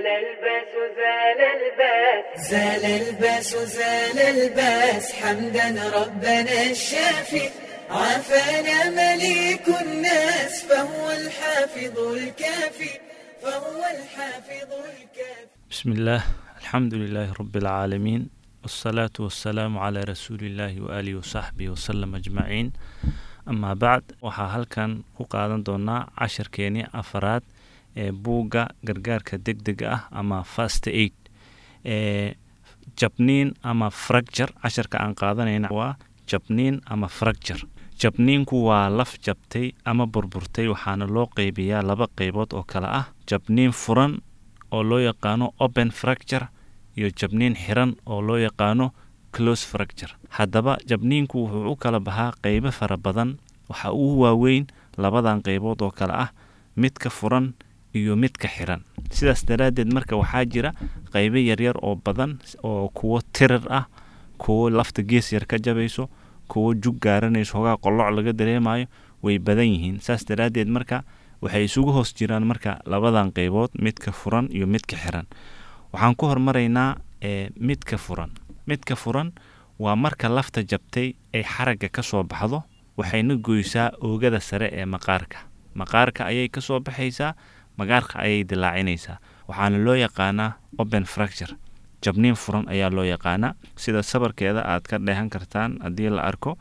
الباس زال الباس زال الباس زال الباس حمدا ربنا الشافي عافانا مليك الناس فهو الحافظ الكافي فهو الحافظ الكافي بسم الله الحمد لله رب العالمين والصلاة والسلام على رسول الله وآله وصحبه وسلم أجمعين أما بعد waxaa halkan ku qaadan doonaa cashirkeenii afaraad ee buugga gargaarka degdega ah ama fast aid ee jabniin ama fracture cashirka aan qaadanayna waa jabniin ama fracture jabniinku waa laf jabtay ama burburtay waxaana loo qeybiyaa laba qeybood oo kale ah jabniin furan oo loo yaqaano open fracture iyo jabniin xiran oo loo yaqaano close fracture haddaba jabniinku wuxuu u kala baxaa qeybo fara badan waxa uu waaweyn labadan qeybood oo kale ah midka furan iyo midka xiran sidaas daraaddeed marka waxaa jira qeybo yaryar oo badan oo kuwo tirir ah kuwo lafta gees yar ka jabayso kuwo jug gaaranayso hogaa qoloc laga dareemayo way badan yihiin saas daraaddeed marka waxay isugu hoos jiraan marka labadan qeybood midka furan iyo midka xiran waxaan ku hormaraynaa ee midka furan midka furan waa marka lafta jabtay ay xaragga ka soo baxdo waxayna goysaa oogada sare ee maqaarka maqaarka ayay ka soo baxaysaa maqaarka ayay dilaacinaysaa waxaana loo yaqaanaa open fracture jabniin furan ayaa loo yaqaanaa sida sabarkeeda aad ka dheehan kartaan haddii la arko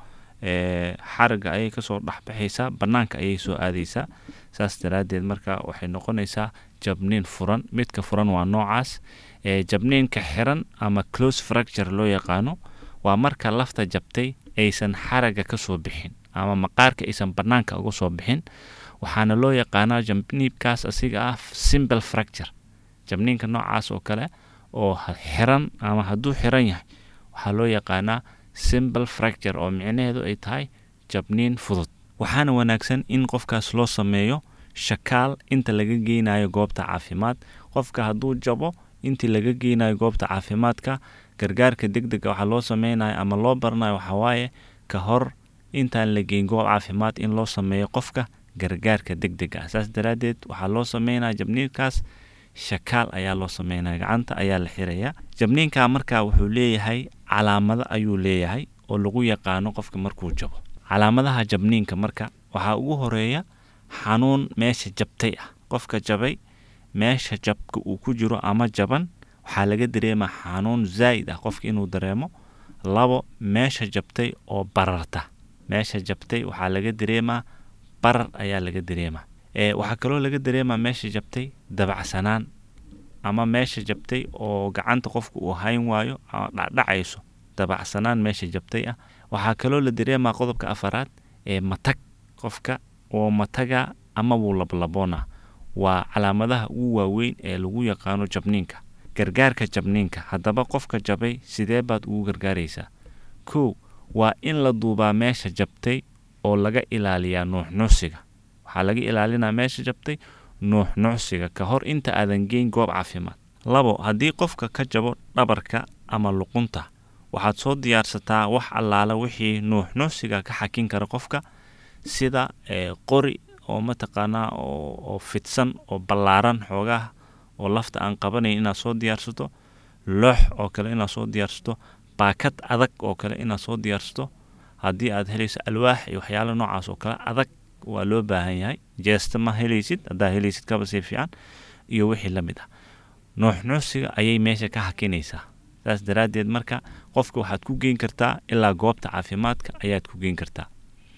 xaragga ayay kasoo dhexbaxaysaa bannaanka ayay soo aadaysaa saas daraaddeed marka waxay noqonaysaa jabniin furan midka furan waa noocaas jabniinka xiran ama close fracture loo yaqaano waa marka lafta jabtay aysan xaragga ka soo bixin ama maqaarka aysan bannaanka uga soo bixin waxaana loo yaqaanaa jabniibkaas asiga ah simple fracture jabniinka noocaas oo kale oo xiran ama hadduu xiran yahay waxaa loo yaqaanaa simple fracture oo micnaheedu ay tahay jabniin fudud waxaana wanaagsan in qofkaas loo sameeyo shakaal inta laga geynayo goobta caafimaad qofka hadduu jabo intii laga geynayo goobta caafimaadka gargaarka degdega waxaa loo sameynayo ama loo baranayo waxawaaye ka hor intaan la geyn goob caafimaad in loo sameeyo qofka gargaarka degdega ah saas daraaddeed waxaa loo sameynaya jabniinkaas shakaal ayaa loo sameynaya gacanta ayaa la xirayaa jabniinka marka wuxuu leeyahay calaamado ayuu leeyahay oo lagu yaqaano qofka markuu jabo calaamadaha jabniinka marka waxaa ugu horeeya xanuun meesha jabtay ah qofka jabay meesha jabka uu ku jiro ama jaban waxaa laga dareemaa xanuun zaa'id ah qofka inuu dareemo labo meesha jabtay oo bararta meesha jabtay waxaa laga dareemaa barar ayaa laga dareemaa waxaa kaloo laga dareemaa meesha jabtay dabacsanaan ama meesha jabtay oo gacanta qofka uu hayn waayo dhacdhacayso dabacsanaan meesha jabtay ah waxaa kaloo la dareemaa qodobka afaraad ee matag qofka oo mataga ama wuu lablaboona waa calaamadaha ugu waaweyn ee lagu yaqaano jabniinka gargaarka jabniinka haddaba qofka jabay sidee baad ugu gargaaraysaa kow waa in la duubaa meesha jabtay oo laga ilaaliyaa nuuxnuusiga waxaa laga ilaalinaa meesha jabtay nuuxnuucsiga ka hor inta aadan geyn goob caafimaad labo haddii qofka ka jabo dhabarka ama luqunta waxaad soo diyaarsataa wax allaala wixii nuuxnuucsiga ka xakin kara qofka sida qori oo mataqaanaa oo fidsan oo ballaaran xoogaha oo lafta aan qabanayn inaad soo diyaarsato loox oo kale inaad soo diyaarsato baakad adag oo kale inaad soo diyaarsato haddii aad helayso alwaax iyo waxyaala noocaas oo kale adag waa loo baahan yahay jeesta ma helaysid haddaa helaysid kaba sii fiican iyo wixii la mid ah nuuxnuusiga ayay meesha ka hakinaysaa saas daraaddeed marka qofka waxaad ku geyn kartaa ilaa goobta caafimaadka ayaad ku geyn kartaa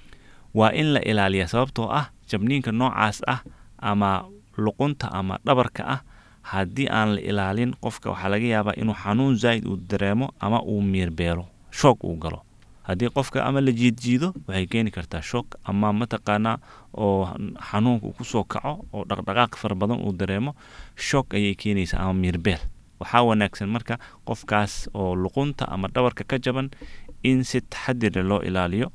waa in la ilaaliyaa sababtoo ah jabniinka noocaas ah ama luqunta ama dhabarka ah haddii aan la ilaalin qofka waxaa laga yaabaa inuu xanuun zaa'id uu dareemo ama uu miirbeelo shoog uu galo haddii qofka ama la jiidjiido waxay keeni kartaa shoog ama mataqaanaa oo xanuunka uu kusoo kaco oo dhaqdhaqaaq fara badan uu dareemo shoog ayay keenaysaa ama miirbeel waxaa wanaagsan marka qofkaas oo luqunta ama dhabarka ka jaban in si taxadira loo ilaaliyo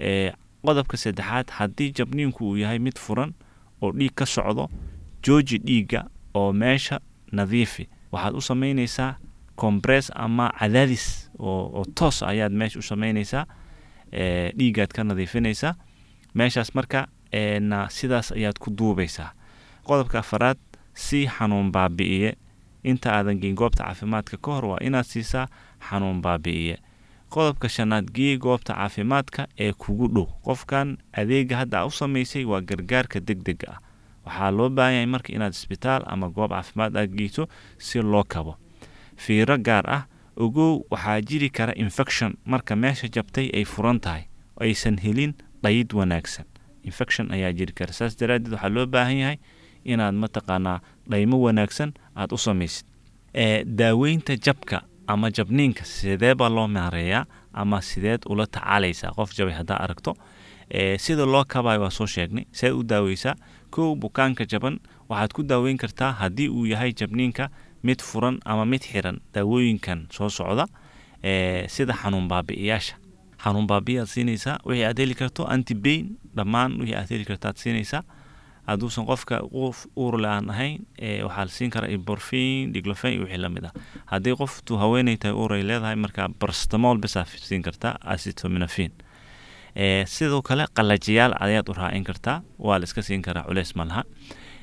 qodobka saddexaad haddii jabniinku uu yahay mid furan oo dhiig ka socdo jooji dhiigga oo meesha nadiifi waxaad u samaynaysaa compress ama cadaadis oo toos ayaad meesha u samaynaysaa dhiiggaad ka nadiifinaysaa meeshaas marka na sidaas ayaad ku duubaysaa qodobka afaraad si xanuun baabi'iye inta aadan geyn goobta caafimaadka ka hor waa inaad siisaa xanuun baabi'iye qodobka shanaad gee goobta caafimaadka ee kugu dhow qofkan adeega hadda u samaysay waa gargaarka deg dega ah waxaa loo baahan yahay marka inaad isbitaal ama goob caafimaad aad geyso si loo kabo fiiro gaar ah ogow waxaa jiri kara infection marka meesha jabtay ay furan tahay aysan helin dhayid wanaagsan infection ayaa jiri kara saas daraaddeed waxaa loo baahan yahay inaad mataqaanaa dhaymo wanaagsan aada u samaysid ee daaweynta jabka ama jabniinka sidee baa loo maareeyaa ama sideed ula tacaalaysaa qof jabay haddaa aragto ee sida loo kabayo waa soo sheegnay see u daaweysaa kow bukaanka jaban waxaad ku daaweyn kartaa haddii uu yahay jabniinka mid furan ama mid xiran daawooyinkan soo socda ee sida xanuun baabi'iyaasha xanuun baabi'i aad siinaysaa wixii aad heli karto antibain dhammaan wixii aad heli karto aad siinaysaa hadduusan qofka qof uurle aan ahayn waxaa la siin karaa iborfin diglofen iyo wixii lamid ah haddii qoftu haweeney tahay uur ay leedahay markaa barstamol bisaa siin kartaa acitominafin sidoo kale qalajiyaal ayaad u raacin kartaa waa la iska siin karaa culeys ma laha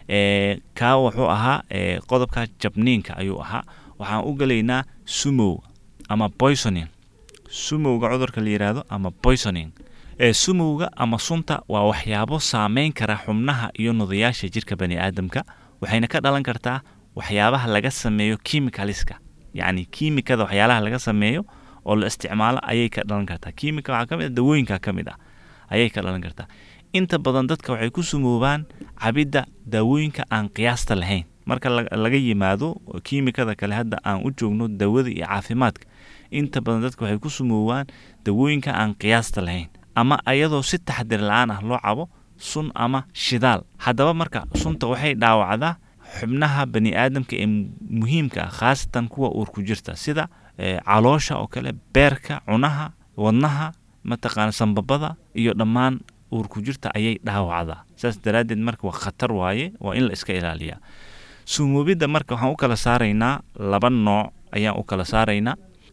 kaa wuxuu ahaa qodobka jabniinka ayuu ahaa waxaan u gelaynaa sumow ama poisoning sumowga cudurka la yidhaahdo ama poisoning ee sumowga ama sunta waa waxyaabo saameyn kara xubnaha iyo nudayaasha jirka bani aadamka waxayna ka dhalan kartaa waxyaabaha laga sameeyo kimicaliska yacni kiimikada waxyaalaha laga sameeyo oo la isticmaalo ayay ka dhalan kartaa kiimika waxaa ka mid ah dawooyinka ka mid ah ayay ka dhalan kartaa inta badan dadka waxay ku sumoobaan cabidda daawooyinka aan qiyaasta lahayn marka laga yimaado kiimikada kale hadda aan u joogno dawada iyo caafimaadka inta badan dadka waxay ku sumoobaan dawooyinka aan qiyaasta lahayn ama ayadoo si taxdir la-aan ah loo cabo sun ama shidaal haddaba marka sunta waxay dhaawacdaa xubnaha bani aadamka ee muhiimka ah khaasatan kuwa uur ku jirta sida caloosha oo kale beerka cunaha wadnaha mataqaana sambabada iyo dhammaan uur ku jirta ayay dhaawacdaa saas daraaddeed marka waa khatar waaye waa in la iska ilaaliyaa sumoobidda marka waxaan u kala saaraynaa laba nooc ayaan u kala saaraynaa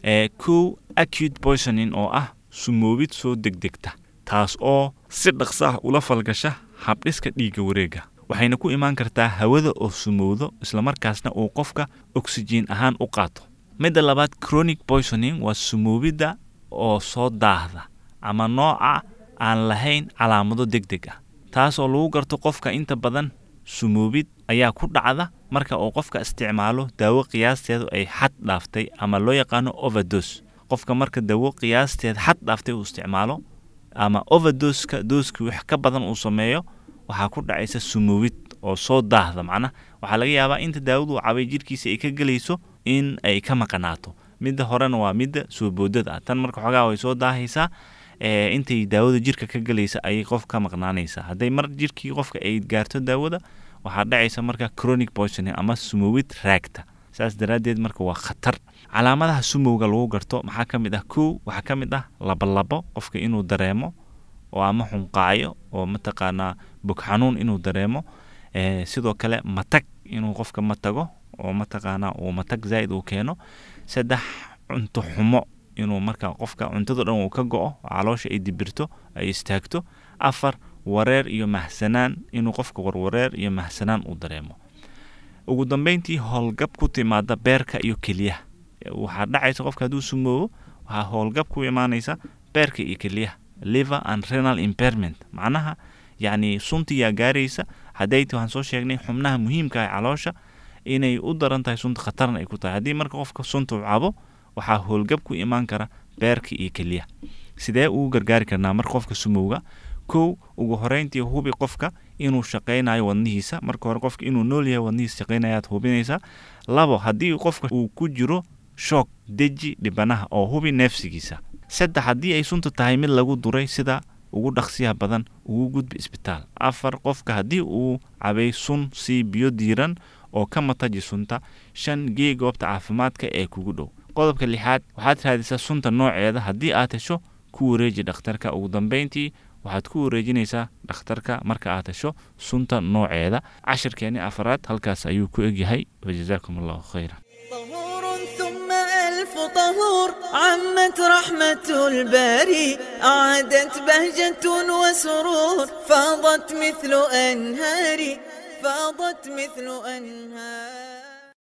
kow acute poisoning oo ah sumoobid soo degdegta taas oo si dhaqsa ah ula falgasha habdhiska dhiigga wareega waxayna ku imaan kartaa hawada oo sumowdo islamarkaasna uu qofka oksijiin ahaan u qaato midda labaad chronic poisoning waa sumoobidda oo soo daahda ama nooca aan lahayn calaamado deg deg ah taas oo lagu garto qofka inta badan sumoobid ayaa ku dhacda marka uu qofka isticmaalo daawo qiyaasteedu ay xad dhaaftay ama loo yaqaano overdos qofka marka dawo qiyaasteed xad dhaaftay uu isticmaalo ama overdoska dooski wax ka badan uu sameeyo waxaa ku dhacaysa sumoobid oo soo daahda macnaha waxaa laga yaabaa inta daawadu cabay jirkiisa ay ka gelayso in ay ka maqanaato midda horena waa midda soo boodada ah tan marka xoogaa way soo daahaysaa intay daawada jirka ka gelaysa ayay qof ka maqnaanaysaa hadday mar jirkii qofka ay gaarto daawada waxaa dhacaysa marka chronic poisoning ama sumowid raagta saas daraaddeed marka waa khatar calaamadaha sumowga lagu garto maxaa ka mid ah kow waxaa ka mid ah labolabo qofka inuu dareemo oo ama xunqaayo oo mataqaanaa bog xanuun inuu dareemo sidoo kale matag inuu qofka matago oo mataqaanaa uu matag zaa'id uu keeno saddex cunto xumo inuu marka qofka cuntado dhan uu ka go-o caloosha ay dibirto ay istaagto afar wareer iyo mahsanaan inuu qofka warwareer iyo mahsanaan uu dareemo ugu dambeyntii howlgab ku timaada beerka iyo keliyaha waxaa dhacaysa qofka hadduu sumoobo waxaa howlgab ku imaanaysa beerka iyo keliyaha liver and renal impairment macnaha yacni suntiyaa gaaraysa haddayta waxaan soo sheegnay xubnaha muhiimka ah caloosha inay u daran tahay sunta khatarna ay ku tahay haddii marka qofka sunta u cabo waxaa howlgab ku imaan kara beerka iyo keliyaha sidee ugu gargaari karnaa marka qofka sumowga kow ugu horeyntii hubi qofka inuu shaqaynayo wadnihiisa marka hore qofka inuu nool yahay wadnihiisa shaqaynayaad hubinaysaa labo haddii qofka uu ku jiro shoog deji dhibanaha oo hubi neefsigiisa saddex haddii ay sunta tahay mid lagu duray sida ugu dhaqsiyaha badan ugu gudbi isbitaal afar qofka haddii uu cabay sun sii biyo diiran oo ka mataji sunta shan gee goobta caafimaadka ee kugu dhow qodobka lixaad waxaad raadisaa sunta nooceeda haddii aad hesho ku wareeji dhakhtarka ugu dambeyntii waxaad ku wareejinaysaa dhakhtarka marka aad hesho sunta nooceeda cashirkeeni afaraad halkaas ayuu ku egyahay wajazaakum allahu khayra طهور ثم ألف طهور عمت رحمة الباري أعادت بهجة وسرور فاضت مثل أنهار فاضت مثل أنهار